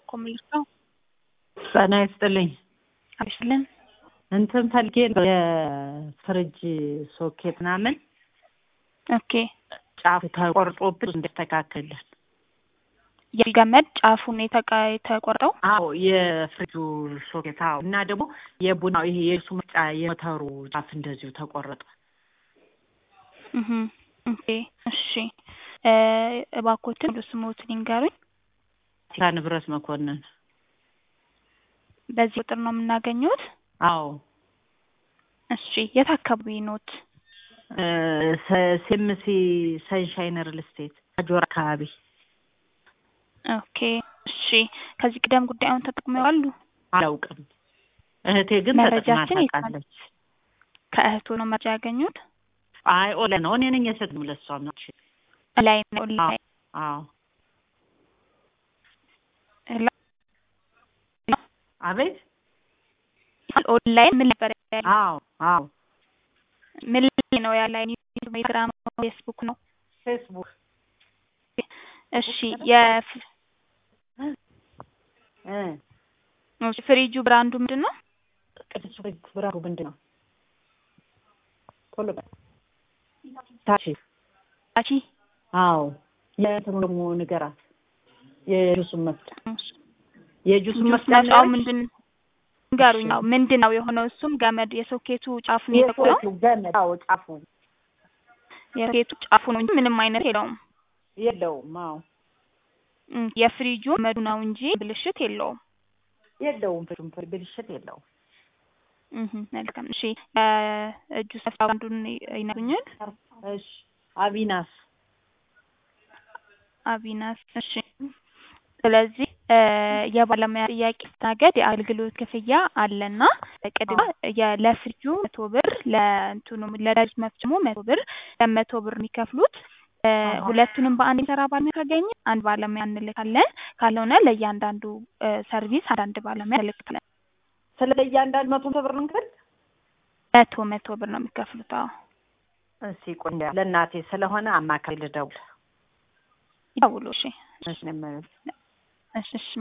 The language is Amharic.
እባክዎ መልሰው ጤና ይስጥልኝ። አብስልን እንትን ፈልጌ ነው የፍሪጅ ሶኬት ምናምን ኦኬ ጫፉ ተቆርጦብን እንዲስተካከልልን። የገመድ ጫፉን የተቃ የተቆርጠው አዎ የፍሪጁ ሶኬት አዎ። እና ደግሞ የቡናው ይሄ የሱ መጫ የሞተሩ ጫፍ እንደዚሁ ተቆረጠ። እህ ኦኬ እሺ እ እባክዎትን ሙሉ ስምዎትን ይንገሩኝ። ቲካ ንብረት መኮንን። በዚህ ቁጥር ነው የምናገኘዎት? አዎ እሺ የት አካባቢ ኖት? እ ሴምሲ ሰንሻይን ሪል ስቴት አጆራ አካባቢ። ኦኬ እሺ ከዚህ ቀደም ጉዳዩን ተጠቅመው ያውቃሉ? አላውቅም። እህቴ ግን ተጠቅማ መረጃችን የት ነው? ታውቃለች። ከእህቶ ነው መረጃ ያገኙት? አይ ኦለ ነው እኔ ነኝ የሰጥም ለሷም ነው። ላይ ነው ላይ አዎ ላ- አቤት ኦንላይን ምን ነበር ያለው? አዎ አዎ ምን ላይ ነው ያለ? ዩቲዩብ፣ ቴሌግራም፣ ፌስቡክ ነው? ፌስቡክ እሺ የፍ እ እሺ ፍሪጁ ብራንዱ ምንድን ነው? ቅዱስ ፍሪጅ ብራሩ ምንድን ነው? ቶሎ በል ታቺ አቺ አዎ የእንትኑ ደግሞ ንገራት የጁሱን መፍጫ የጁሱን ጁስ መፍጫ መፍጫው ንገረኝ። ምንድን ንገሩኝ። አዎ ምንድን ነው የሆነው? እሱም ገመድ የሶኬቱ ጫፍ ነው የተቆረጠው። የሶኬቱ ገመድ አዎ ጫፉ የሶኬቱ ጫፉ ነው እንጂ ምንም አይነት የለውም። የለውም። አዎ እም፣ የፍሪጁ ገመዱ ነው እንጂ ብልሽት የለውም። የለውም። ፍሪጁም ፍሪ ብልሽት የለውም። እህ መልካም እሺ እ ጁስ መፍጫ አንዱን ይነግሩኛል? እሺ አቢናስ አቢናስ እሺ ስለዚህ እ የባለሙያ ጥያቄ ስታገድ የአገልግሎት ክፍያ አለና ቅድሚያ የ- ለፍሪጁ መቶ ብር ለእንትኑ ለዳጅ መፍጨሙ መቶ ብር ለመቶ ብር የሚከፍሉት እ ሁለቱንም በአንድ የሚሰራ ባለሙያ ካገኘ አንድ ባለሙያ እንልካለን። ካልሆነ ለእያንዳንዱ እ ሰርቪስ አንዳንድ ባለሙያ እንልካለን። ስለ እያንዳንድ መቶ ብር ነው እንክል መቶ መቶ ብር ነው የሚከፍሉት። አዎ እሺ ቆይ ለእናቴ ስለሆነ አማካሪ ልደውል። ይደውሉ። እሺ እሺ ነው የምልህ። እሺ እሺ